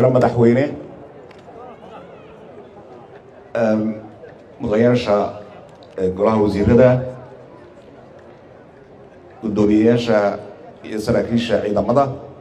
madaxweyne mudanayaasha golaha wasiirada guddoomiyeyaasha iyo saraakiisha ciidamada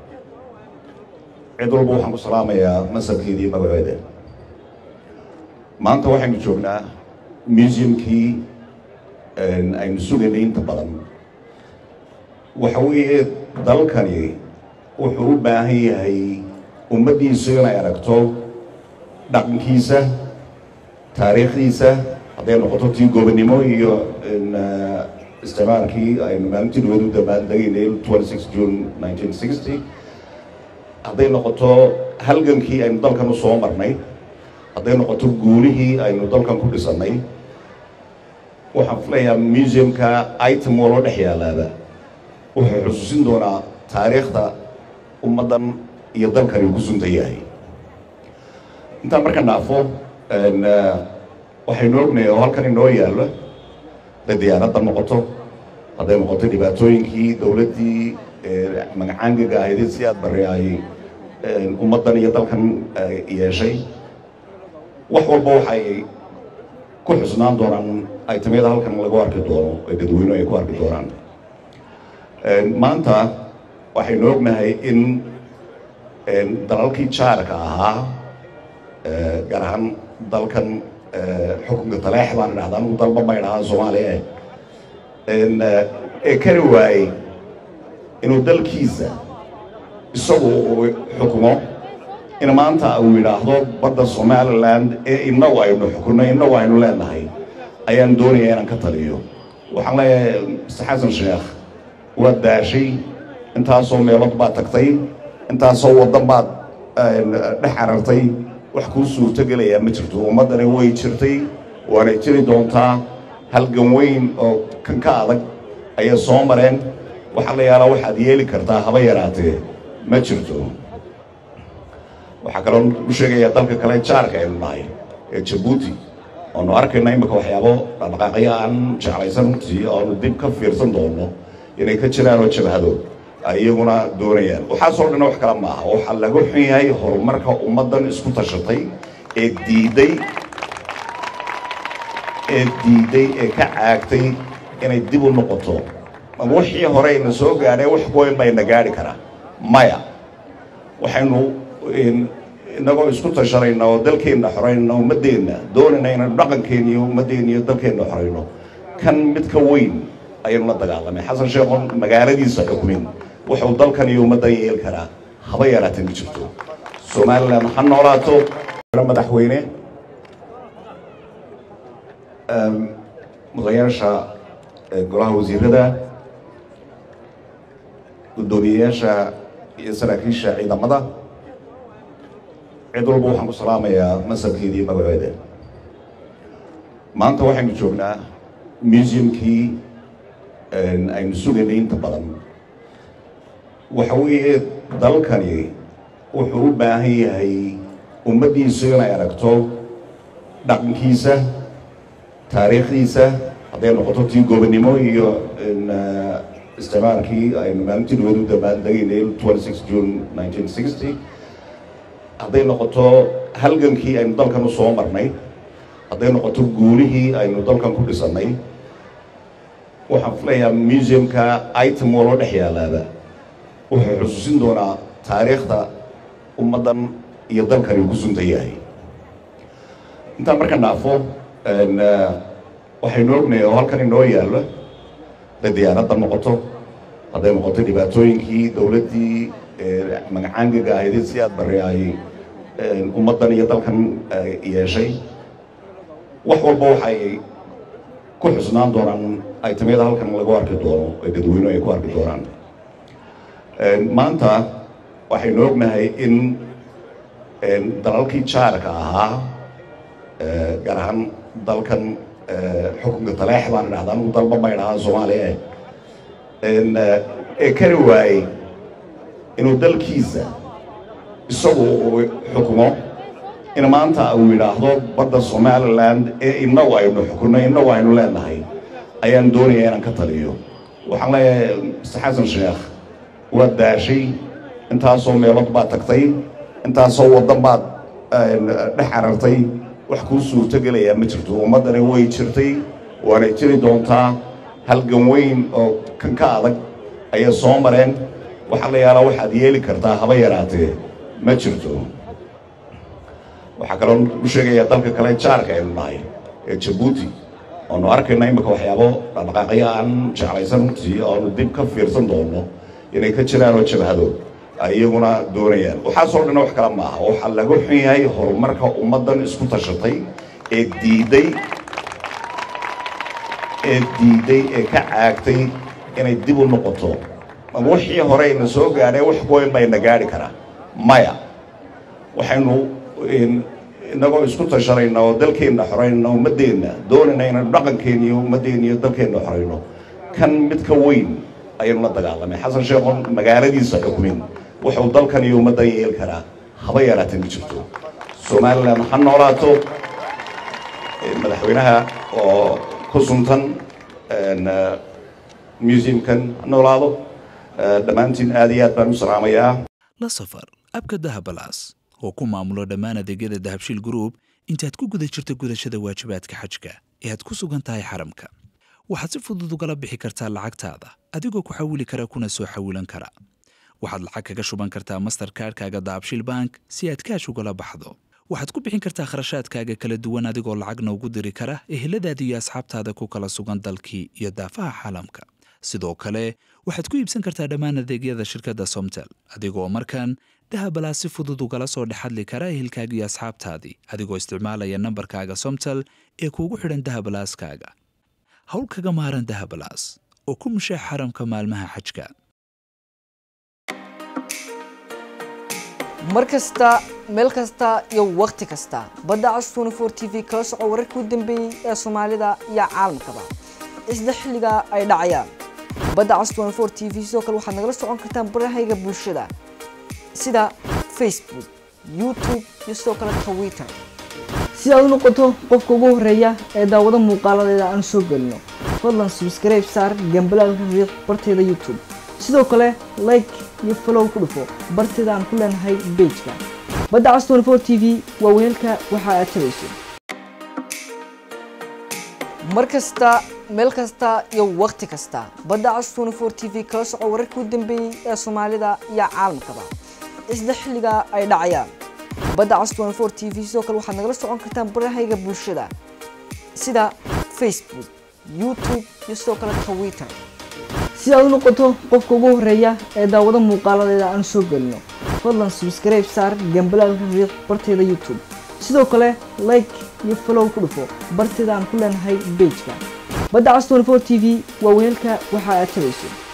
cid walba waxaan ku salaamayaa masabkeeda iyo magaceeda maanta waxaynu joognaa museumkii aynu sugaynay inta badan waxa weeye dalkani wuxuu u baahan yahay ummaddiisu inay aragto dhaqankiisa taariikhdiisa hadday noqoto tii gobonnimo iyo isticmaalkii aynu maalintii dhaweed u dabaaldegaynay twenty six june nineteen sixty hadday noqoto halgankii aynu dalkan u soo marnay hadday noqoto guulihii aynu dalkan ku dhisannay waxaan filayaa museumka item waloo dhex yaalaaba wuxuu xusuusin doonaa taariikhda ummaddan iyo dalkani uu ku suntan yahay intaan marka naafo waxaynu ognahay oo halkan inoo yaallo hadday diyaaradda noqoto hadday noqoto dhibaatooyinkii dowladdii magacaangaga ahaydee si aad barre ay ummaddan iyo dalkan yeeshay wax walba waxay ku xusnaan doonaan itemyada halkan lagu arki doono ee dadweynuhu ay ku arki doonaan maanta waxaynu ognahay in dalalkii jaarka ahaa gaar ahaan dalkan xukunka taleex baan idhahdaa anugu dalba ma idhahaa soomaaliya ee kari waayey inuu dalkiisa isagu uu xukumo in maanta uu yidhaahdo badda somaliland ee innagu aynu xukunno innagu aynu leenahay ayaan doonaya inaan ka taliyo waxaan leeyahay mr xasan sheekh waad daashay intaasoo meelood baad tagtay intaasoo waddan baad dhex carartay wax kuu suurtogelayaa ma jirto ummaddani way jirtay waanay jiri doontaa halgan weyn oo kan ka adag ayay soo mareen waxaa la yaalaa waxaad yeeli kartaa haba yaraatee ma jirto waxaa kaloo u sheegayaa dalka kale jaarka aynu nahay ee jabuuti oonu arkayna imika waxyaabo dhaqdhaqaaqyo aan jeclaysan runtii oonu dib ka fiirsan doono inay ka jiraan oo jabhado ay iyaguna doonayaan waxaasoo dhan wax kale maaha waxaa laga xun yahay horumarka ummaddan isku tashatay ee diidday ee diidday ee ka caagtay inay dib u noqoto ama wixii hore ayna soo gaadheen wax weyn bayna gaadhi karaa maya waxaynu inagoo isku tashanayna oo dalkeenna xoraynana ummaddeenna doonayna inaynu dhaqankeenna iyo ummaddeenna iyo dalkeenna xorayno kan mid ka weyn ayaynu la dagaalamay xasan sheekhoon magaaladiisa xukumin wuxuu dalkan iyo ummaddan yeeli karaa haba yaraatee ma jirto somalilan ha noolaato madaxweyne mudanayaasha golaha wasiirada guddoomiyeyaasha iyo saraakiisha ciidamada cid walba waxaan ku salaamayaa masabkeeda iyo magaceeda maanta waxaynu joognaa museumkii aynu sugaynay inta badan waxa weeye dalkani wuxuu u baahan yahay ummaddiisu inay aragto dhaqankiisa taariikhdiisa hadday noqoto tii gobonnimo iyo isticmaalkii aynu maalintii dhaweed u dabaaldegaynay twenty six june nineteen sixty hadday noqoto halgankii aynu dalkan u soo marnay hadday noqoto guulihii aynu dalkan ku dhisannay waxaan filayaa museumka item waloo dhex yaalaaba wuxuu xusuusin doonaa taariikhda ummaddan iyo dalkani uu ku suntan yahay intaan marka naafo waxaynu ognahay oo halkan inoo yaallo hadday diyaaradda noqoto hadday noqoto dhibaatooyinkii dowladdii magacaangaga ahaydee si aad barre ay ummaddan iyo dalkan yeeshay wax walba waxay ku xusnaan doonaan itemyada halkan lagu arki doono ee dadweynuhu ay ku arki doonaan maanta waxaynu ognahay in dalalkii jaarka ahaa gaar ahaan dalkan xukunka taleex baan idhahdaa anugu dalba ma idhahaa soomaaliya ee kari waayey inuu dalkiisa isagu uu xukumo in maanta uu yidhaahdo badda somaliland ee innagu aynu xukunno innagu aynu leenahay ayaan doonaya inaan ka taliyo waxaan leeyahay mr xasan sheekh waad daashay intaasoo meelood baad tagtay intaasoo waddan baad dhex carartay wax kuu suurtogelayaa ma jirto ummaddani way jirtay waanay jiri doontaa halgan weyn oo kan ka adag ayay soo mareen waxaa la yaalaa waxaad yeeli kartaa haba yaraatee ma jirto waxaa kaloo u sheegayaa dalka kale jaarka aynu nahay ee jabuuti oonu arkayna imika waxyaabo dhaqdhaqaaqyo aan jeclaysan runtii oonu dib ka fiirsan doono inay ka jiraan oo jabhado ay iyaguna doonayaan waxaasoo dhan wax kale maaha waxaa laga xun yahay horumarka ummaddan isku tashatay ee diidday ee diidday ee ka caagtay inay dib u noqoto ama wixii hore ina soo gaadhay wax weyn bayna gaadhi karaa maya waxaynu innagoo isku tashanayna oo dalkeenna xoraynana ummaddeenna doonayna inaynu dhaqankeenna iyo ummaddeenna iyo dalkeenna xorayno kan mid ka weyn ayaynu la dagaalamay xasan sheekhoon magaaladiisa xukumin wuxuu dalkan iyo ummaddan yeeli karaa haba yaraatee ma jirto somalilan ha noolaato madaxweynaha oo ku suntan museumkan ha noolaado dhammaantiin aad iyo aad baan u salaamayaa la safar abka dahabalaas oo ku maamulo dhammaan adeegyada dahabshiil group intaad ku guda jirto gudashada waajibaadka xajka ee aad ku sugan tahay xaramka waxaad si fudud ugala bixi kartaa lacagtaada adigoo ku xawili kara kuna soo xawilan kara waxaad lacag kaga shuban kartaa masterkaarkaaga dahabshiil bank si aad kaash ugala baxdo waxaad ku bixin kartaa kharashaadkaaga kala duwan adigoo lacagna ugu diri kara eheladaada iyo asxaabtaada ku kala sugan dalkii iyo daafaha caalamka sidoo kale waxaad ku iibsan kartaa dhammaan adeegyada shirkadda somtel adigoo markan dahabalaas si fudud ugala soo dhexadli kara ehelkaaga iyo asxaabtaadii adigoo isticmaalaya nambarkaaga somtel ee kuugu xidhan dahabalaaskaaga hawl kaga maaran dahabalaas oo ku mushaax xaramka maalmaha xajka mar kasta meel kasta iyo wakhti kasta badda cas tnfor t v kala soco wararkii u dambeeyey ee soomaalida iyo caalamkaba isla xilliga ay dhacayaan badda cas tnfor t v sidoo kale waxaad nagala socon kartaan barahayga bulshada sida facebook youtube iyo sidoo kale twitter si aad u noqoto qofka ugu horeeya ee daawado muuqaaladeeda aan soo gelino fadlan subscribe saar gambalaalka riiq barteeda youtube sidoo kale like iyo follow ku dhufo barteeda aan ku leenahay bejka badda cas tnfor t v waa weelka waxa aad tabayso mar kasta meel kasta iyo wakhti kasta badda cas tnfor t v kala soco wararkii u dambeeyey ee soomaalida iyo caalamkaba isla xilliga ay dhacayaan badda cas tnfor t v sidoo kale waxaad nagala socon kartaan barahayga bulshada sida facebook youtube iyo sidoo kale twitter si aad u noqoto qofka ugu horeeya ee daawado muuqaaladeeda aan soo gelino fadlan subscribe saar gambalaalka riiq barteeda youtube sidoo kale like iyo follow ku dhufo barteeda aan ku leenahay bejka badda cas tnfor t v waa weelka waxa aad tabayso